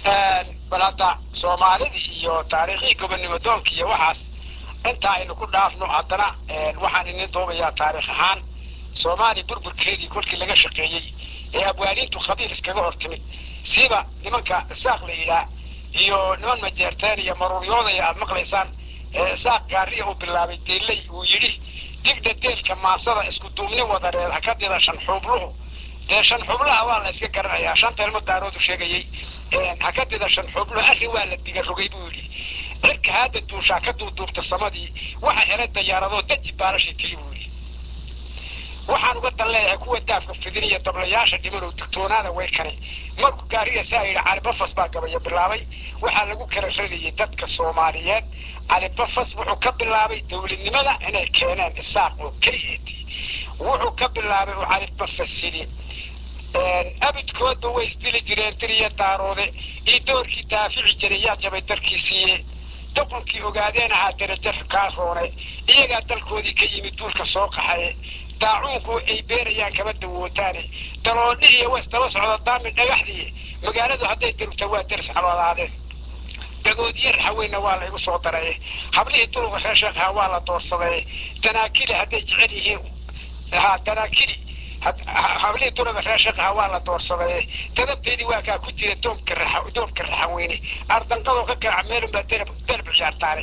bal hadda soomaalidii iyo taariikhii gobonnimo doonka iyo waxaas intaa aynu ku dhaafno haddana waxaan inin doobayaa taariikh ahaan soomaaliya burburkeedii kolkii laga shaqeeyey ee abwaaniintu khabiir iskaga hor timid siiba nimanka saaq la yidhaah iyo niman majeerteen iyo maruuryoodaya aad maqlaysaan saaq gaariya uu bilaabay deelley uu yidhi digdha deelka maasada isku duubni wadareed ha ka dida shan xuubluhu dee shan xublaha waa la iska garanayaa shanta ilmo daaroodu sheegayey ha ka dida shan xubluhu arrin waa la diga rogay buu yidhi cirka haada duushaa ka duuduubta samadii waxa helay dayaaradoo daji baalashay keli buu yidhi waxaan uga dan leeyahay kuwa daafka fidiniya dablayaasha dhimanow digtoonaada way kane markuu gaariya saa yidhi calibafas baa gabaya bilaabay waxaa lagu kala radayay dadka soomaaliyeed calibafas wuxuu ka bilaabay dowladnimada inay keeneen isaaq oo keliyeetii wuxuu ka bilaabay uu calibafas yidhi abidkoodba way isdili jireen diriya daaroode iyo doorkii daafici jiray yaa jabay darkii siiye doqonkii ogaadeen ahaa derajo kaa roonay iyagaa dalkoodii ka yimid duulka soo qaxaye daacuunku ay beerayaan kama dawootaane daloodhi iyo was daba socda daamin dhagaxdii magaaladu hadday darugta waa daris xaloolaadeen dagoodiyo raxaweyna waa la igu soo daray hablihii duluqa reer sheekha waa la doorsaday danaakili hadday jecel yihiin ha danaakili hablihii duluqa reer sheekha waa la doorsaday dadabteedii waa kaa ku jira doomka raxa doomka raxaweyne ardanqadoo ka garaca meelunbaa dalab dalab ciyaartaane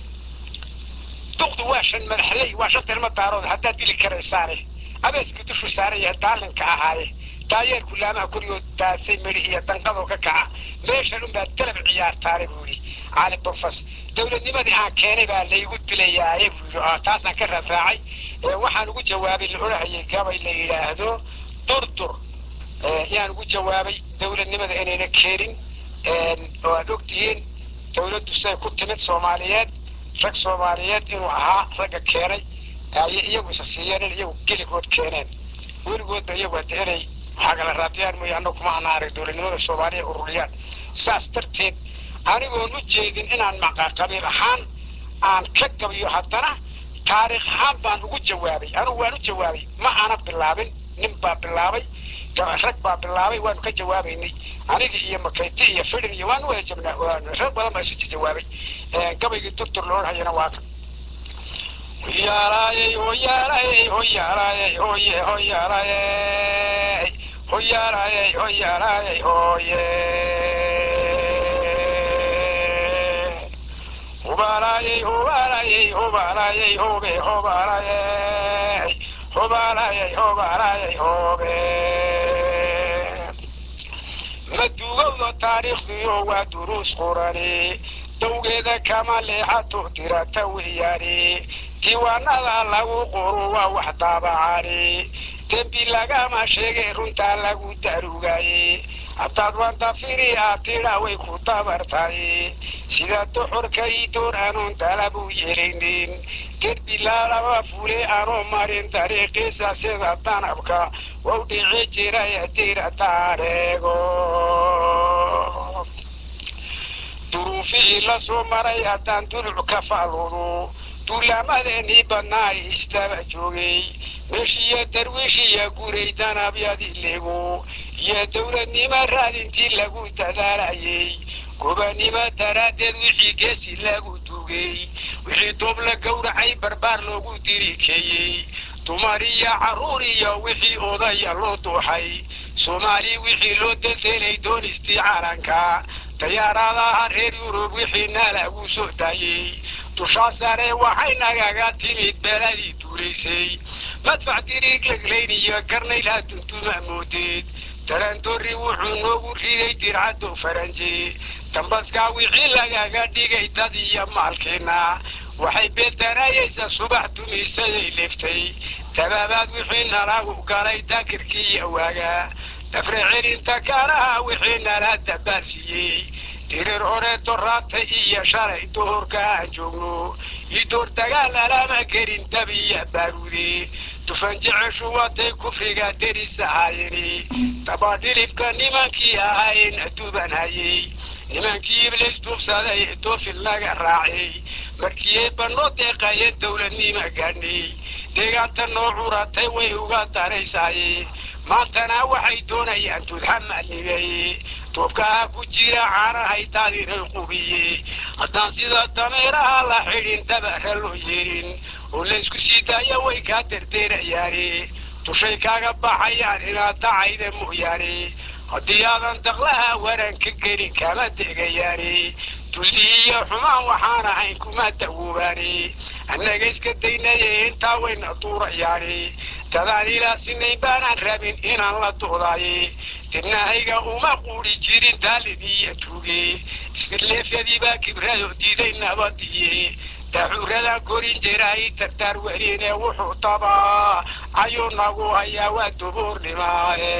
duqdu waa shan madaxley waa shanta ilmo daarood haddaad dili karaysaane abeeska dushu saaran yahay daalinka ahaaye daayeerku laamaha koryood daadsay meli iyo danqadoo ka kaca meeshan unbaa dalab ciyaartaane buu yidhi cali bonfas dowladnimadii aan keenay baa laygu dilayaaye buu yidhi oo taasaan ka raafraacay waxaan ugu jawaabay la odhahayay gabay la yidhaahdo durdur yaan ugu jawaabay dowladnimada inayna keenin oo aad ogtihiin dowladdu siday ku timid soomaaliyeed rag soomaaliyeed inuu ahaa ragga keenay ayay iyagu isa siiyeen in iyagu keligood keeneen weligoodba iyagu hada inay xagala raadiyaan mooye annagu kuma anaarag dowladnimada soomaaliya ururiyaan saas darteed anigoon u jeedin inaan maqa qabiil ahaan aan ka gabiyo haddana taariikh ahaan baan ugu jawaabay anigu waan u jawaabay ma ana bilaabin nin baa bilaabay rag baa bilaabay waanu ka jawaabaynay aniga iyo makayti iyo fidin iyo waanu wada jabnaa rag badan baa isu jawaabay gabaygii durdur loo hayana waa hoyaalaayey hoyaalaayey hoyaalaayey hoye hoyaalaayey hoyaalaayey hoyaalaayey hoye hubaalaayey hubaalaayey hubaalaayey hobe hobaalaayey hobaalaayey hobaalaayey hobe maduugowda taariikhdiyo waa duruus qurani dawgeeda kama leexato tirata weeyaani diiwaanada lagu qoro waa wax daabacani dembi lagama sheegay runtaa lagu darugaye hataad wantafiri aad tidha way ku dabartay sida duxurka ii door anuun dalab u yeelinin derbi laalaba fule anuu marin dariiqiisa sida danabka wau dhici jiray dira daareego duruufihii la soo maray haddaan duluc ka faaludu duulaamadeenii badnaa istaba joogay meeshiiyo darwiishiya guray danabyadii lego iyo dowladnimo raadintii lagu dadaalayay gobanimo daraaddeed wixii geesi lagu dugay wixii doob la gowracay barbaar loogu dirikeeyey dumar iyo carruur iyo wixii odaya loo duuxay soomaali wixii loo deldelay doonistii caalanka dayaaraadaha reer yurub wixiina lagu soo daayey dushaa sare waxay nagaga timid beeladii duulaysay madfac diriig leglayn iyo garnaylha duntuma moodeed darandoori wuxuu noogu riday dircaddo faranji dambaskaa wixii lagaga dhigay dad iyo maalkiina waxay beeltanaayaysa subax dumisaday leftay dabaabaad wixii nalagu galay daakirkii iyo waaga dafre celinta kaanaha wixii nala dabaarsiiyey dirir hore doraata iyo shalay doorka aan joogno io door dagaal alama gelin dab iyo baaruude dufan jeceshu watay kufriga deris ahaayeni dabadhilibka nimankii ahayn duban hayey nimankii iblis duufsaday doofin laga raacay markii ay banoo deeqayeen dowladnima gaadhnay deegaanta noo curatay way uga daraysaaye maantana waxay doonayaan tudxamalibay duubkaha ku jira caanahay daadiray qubiye haddaan sida dameeraha la xidhin dabara loo yeerin oo laysku sii daaya way kaa derdeerayaane dushay kaaga baxayaan inaad dacayda mooyaane haddii aadan daqlaha waran ka gelin kama degayaane dulli iyo xumaan waxaan ahayn kuma dawoobaane annaga iska daynaye intaa wayna duurayaane dadaan ilaa sinayn baanaan rabin inaan la doodaaye dibnahayga uma quudhi jirin daalin iyo tuuge isirleefyadii baa kibrado diiday nabadiye dacuuradan korin jiray dardaar weliine wuxuu dabaa ayuu nagu hayaa waa dubuurnimaaye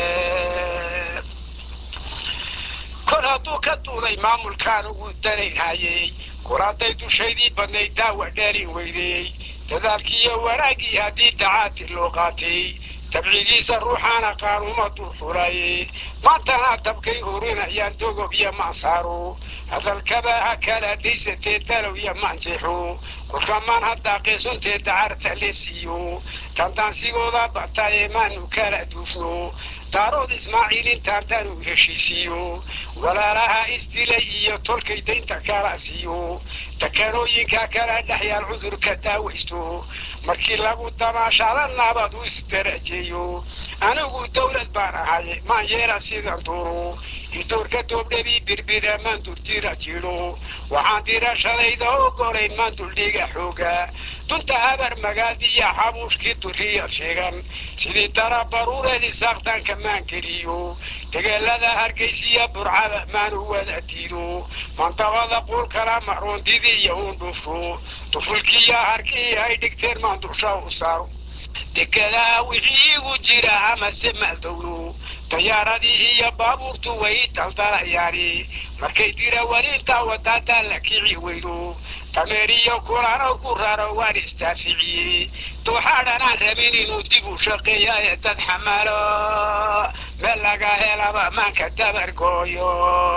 kor hadduu ka duuday maamulkaan ugu danaynhayey kuraantay dushaydii badnayd daawa dheelin weydey dadaalkiiyo wanaaggii haddii dacaati loo qaatay tabcigiisa ruuxaana qaanuma dulfulay maantana dabkay hurinayaan dogob iyo mansaaro hadalkaba ha kala daysatee dalow iyo manjixu kolka maan haddaa qeesuntee dacarta leesiiyo tantaansigooda bataye maanu kala duufno daarood ismaaciil intaan tanu heshiisiiyo walaalaha isdilay iyo tolkay daynta kala siiyo takanooyinka kala dhexyaal cudurka daawaysto markii lagu damaashaada nabad u isdarajeeyo anigu dawlad baan ahay maan yeela sidan duro idoorka doobdhabii birbira maan durjira jiro waxaan dirashadayda ogolayn maan duldhiga xooga dunta habar magaadiya xabuushkii duriya sheegan sidii dara baruureedii saaqtaanka maan geliyo degeelada hargaysiya burcada maanu wada diido mandabada quulkala maroondidii iyo uun dhufro dufulkiiya harkii ay dhigteen maan dusha u saaro dekedaa wixii igu jira amase maaldowlo dayaaradii iyo baabuurtu way daldalayaani markay dira warinta wadaadaa la kici weydo dameeriyo kulano ku raro waan istaaficiyey dooxaadhanaan rabin inuu dib u shaqeeya ee dad xamaalo meel laga helaba maanka dabargooyo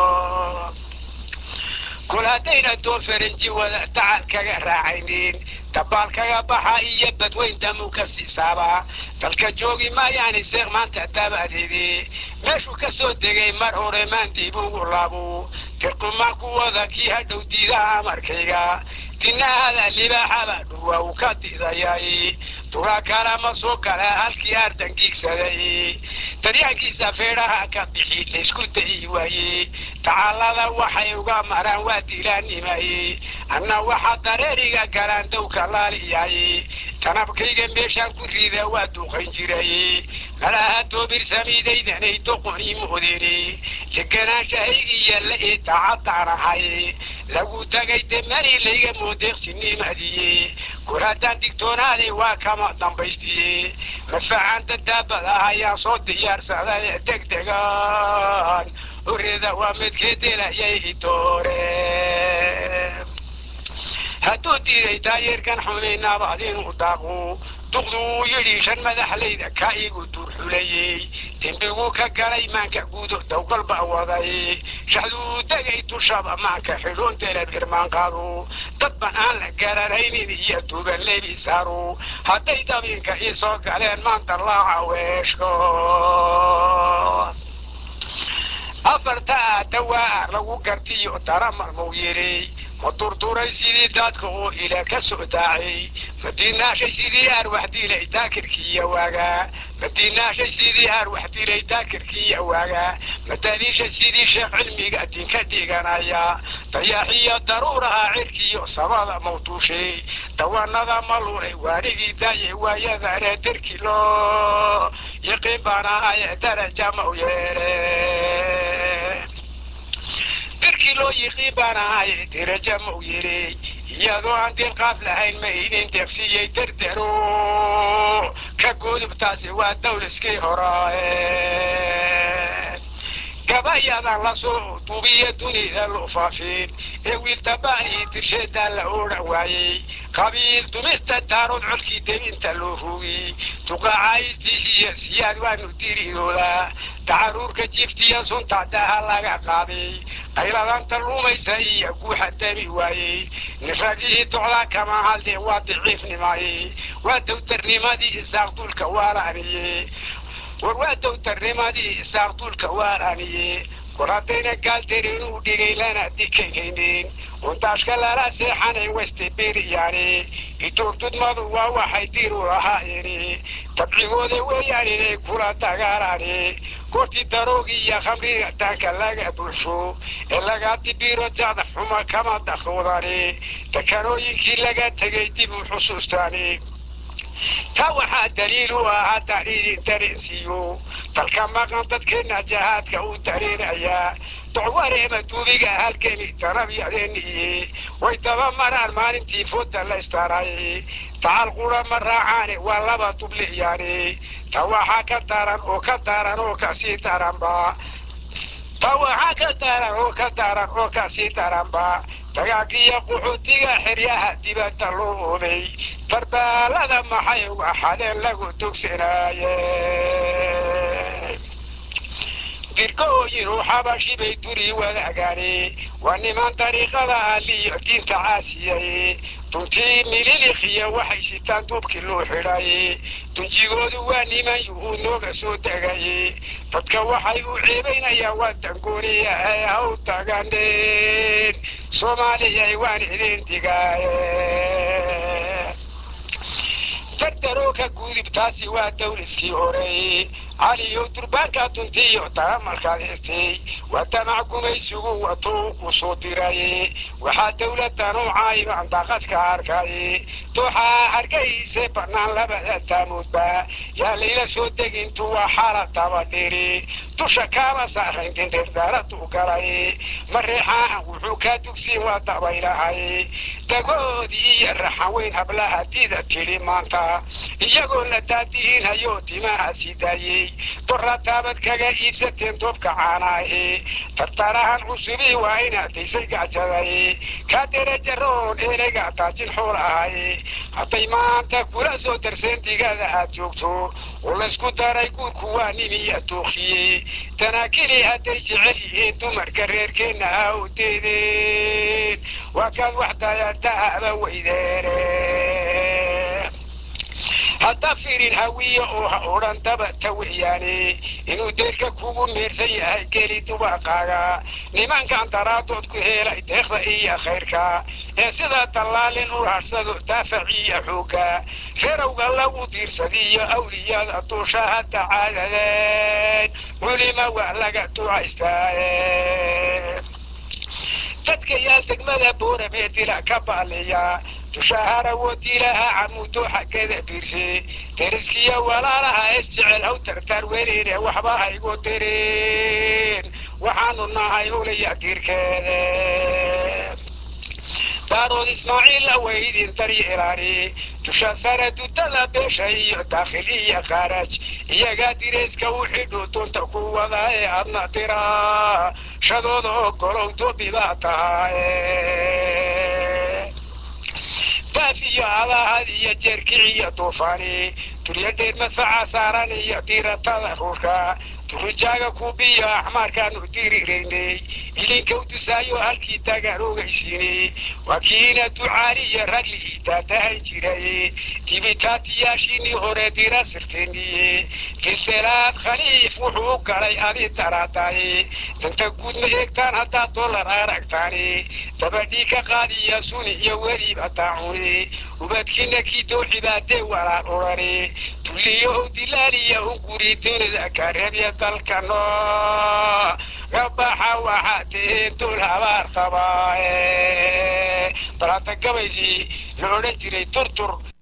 kol haddayna doo faranji wada dacal kaga raacaynin dabaal kaga baxa iyo badweyn damu ka siisaaba dalka joogi maayaani seeq maanta dabadeedi meeshuu ka soo degay mar hore maan dib ugu laabo dirqumaan ku wada kii hadhow diidaha amarkayga dinahada libaaxaba dhurwa uu ka didayay dugaa kala ma soo gala halkii ardan giigsaday daryaankiisa feedhaha ka bixi laysku dayi waaye tacaalada waxay uga maraan waa dilaanimaye anna waxa dareeriga galaan dowka laaliyaye tanabkayga meeshaan ku riida waa duuqayn jiray malaha doobir samiidaydanay doqoni moodeen deganaanshahaygii la ee daacadaan ahay lagu tagay demani layga moodeeqsinimadiye kor haddaan digtoonaaday waa kama dambaystiye mafacaan dadaabada ayaan soo diyaarsaday degdegan horreeda waa midkeedelayay doore hadduu diiday taayeerkan xumay naabad inuu daaqo duqdu uu yidhi shan madaxlayda ka igu duurxulayey dembiguu ka galay maanka guudo dawgal baa waday shaxduu degay dushaba maanka xidhoon delab irmaan qaado dad ban aan la garanaynin iyo tuuban lebi saaro hadday dabinka ii soo galeen maanta laaca weeshko afartaa dawaa lagu gartiyo dara marmuu yidhi ma durduray sidii daadka oo ila ka soo daacay ma diinaashay sidii arwax dilay daakirkiiya waaga ma diinaashay sidii arwax dilay daakirkiiya waaga ma daliisha sidii sheekh cilmiga dinka dhiganaya dayaaxiyo daruuraha cirkiyo sabada mawduushay dawanada ma lunay waarigii daaye waayadane derki loo yaqiin baana aye daraja ma u yeere dirkii loo yiqiin baan ahay diraja ma u yidhi iyadoo aan dilqaaf lahayn ma idin deeqsiiyey derdero ka gudubtaasi waa dawliskii horaaye gabayadan lasoo duubiya dunida loo faafin ee wiiltaba'ii dirsheedaa la odhan waayey qabiil dumista daarood colkii debinta loo rugi duqaacaystiisiiyo siyaad waanu diridooda tacaruurka jiftiya sunta daha laga qaaday qayladanta lumaysa iyo guuxa demi waayey nifradihii docda kama haldeen waa daciifnimaye waa dowtarnimadii isaaq dulka waalaaniye war waa dowtarnimadii isaaq dulka waalaaniye war haddayna gaaldarin u dhigay lana dikaynaynin untaashka lala seexanayn westeberiyaani ituurtudmadu waa waxay diir u lahaayeen tabcigooda weeyaan inay kula dagaalaani goortii daroogii iyo khamriga taanka laga bulsho ee laga dibiro jacda xuma kama dakoodani dekanooyinkii laga tegay dib u xusuustaani taa waxaa daliil u ah haddaan idin dareensiiyo dalka maqan dadkeenna jahaadka u dareenayaa docwareema duubiga halgeni danabyadeniye way daba maraan maalintii fooda la istaaray tacal qura ma raacaane waa laba dubliyaani ta waxaa ka daran oo ka daran oo kasii daranba ta waxaa ka daran oo ka daran oo kasii daranba dagaagiyo qaxootiga xeryaha dibadda loo oday darbaalada maxay uga xadeen lagu dugsanaaye dirkooyin uu xabashi bay duri wadaagaane waa niman dariiqada aliyo diinta caasiyay duntii mililikhiya waxay sitaan duubkii loo xidhay dunjigoodu waa niman yuhuud nooga soo degay dadka waxay u ceebaynayaan waa dangooniya ee haw taganeen soomaaliyay waan idin digaaye dardaroo ka guudib taasi waa dawliskii horey caliyow durbaanka duntiyo taramalkaad heestay waa damac gumaysigu watuu ku soo diray waxaa dawladda nuucaybaan daaqadka arkay dooxaa hargayse bannaan labada taamuudba yaa layla soo degintu waa xaalad dabadhiri dusha kaama saarayn dindhirdaaraduu galay mareexaan wuxuu kaa dugsiin waa dabaylahay dagoodii iyo raxan weyn hablaha dida tidhi maanta iyagoo la daadihinhayo timaha sidaayey dora taabad kaga iibsateen doobka caanaahe tartarahan cusubii waa inaad daysay gajaday kaa derajaroon ereyga taajin xool ahay hadday maanta kula soo darseen digada aad joogto oo laysku daray guurku waa nimiya duuqiye tanaakili hadday jecel yihiin dumarka reerkeenna ha u deedeen waa kaad wax dayatahaba weydeene hadda firin hawiye oo ha odhan dabata weeyaane inuu deerka kugu meersan yahay geli dubaqaaga nimankan daraadood ku helay deeqda iyo khayrka ee sida dallaalin u hadhsado daafaciya xoogga reerowga lagu diirsadiyo awliyada duusha hadda caadadeen culima waa laga ducaystaaye dadka yaal degmada boorabee dila ka baaliya dushaahara wodiilaha camuudo xaggada biirse deriskiya walaalaha es jecel haw tartaar weliine waxba haygu direen waxaanu nahay ulaya diirkeede daarood ismaaciil aweydin daryeelaani dusha sare dudada beesha iyo daakhil iyo khaaraj iyagaa dirayska u xidhu dunta ku wada ee adna dira shadooda oo golow doobi baa tahaye daaf iyo adahad iyo jeerkiciyo duufaani duryo dheer madfaca saaran iyo diiratada ruushka durujaaga kubiyo axmaarkaanu diriraynay ilinkow dusaayo halkii tagaan ogaysiinay waa kiina ducaali iyo ragli daadahan jiray dibitaatiyaashiinii hore dira sirteeniye filtelaad khaliif wuxuu u galay adi daraadaay danta guud ma eegtaan haddaad dollar aragtaani dabadhii ka qaadiya suni iyo weliba daacuni ubadkiina kii dooxibaadee walaal odhani dulliyo ow dilaaliya u guri dunida kareebya dalkano gabaxa waxaa tihiin dul habaar qabaaye bal hadda gabaydii la odhan jiray turtur